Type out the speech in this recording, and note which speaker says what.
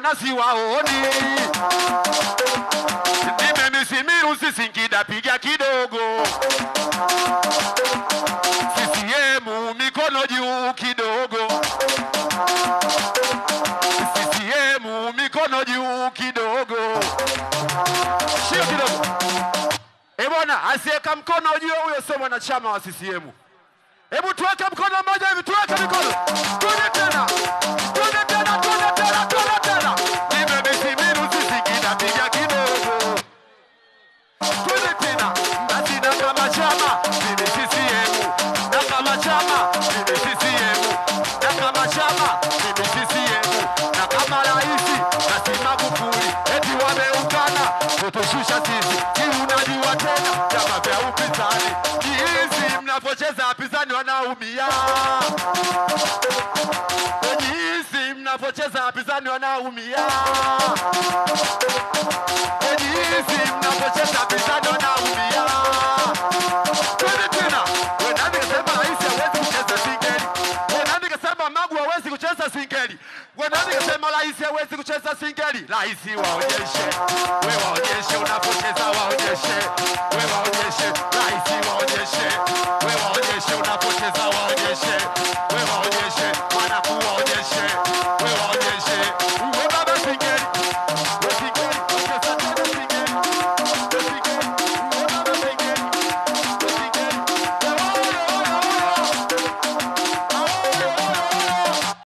Speaker 1: mbona siwaoni? Nimemisimu si Singida, piga kidogo. CCM mikono juu kidogo. CCM mikono juu kidogo. Shio kidogo. Eh bwana, asiyeka mkono juu huyo sio mwanachama wa CCM. Hebu tuweke mkono mmoja hivi, tuweke mikono. Twende tena. Twende tena, twende tena, twende tena. Nimemisimu si Singida, piga kidogo. Twende tena. Basi na kama chama, mimi CCM. Na kama chama, mimi CCM. Na kama chama, mimi CCM. Na kama rais, basi Magufuli. Eti wameungana, kutushusha sisi. Si unajua tena, vyama vya upinzani. Jinsi mnavyocheza wapinzani wanaumia. Jinsi mnavyocheza wapinzani wanaumia. Jinsi mnavyocheza wapinzani wanaumia. Twende tena. We nani kasema rais hawezi kucheza singeli? We nani kasema Magu hawezi kucheza singeli? We nani kasema rais hawezi kucheza singeli? Rais waonyeshe, we waonyeshe unapocheza, waonyeshe, we waonyeshe, rais waonyeshe, we waonyeshe unapocheza, waonyeshe, we waonyeshe,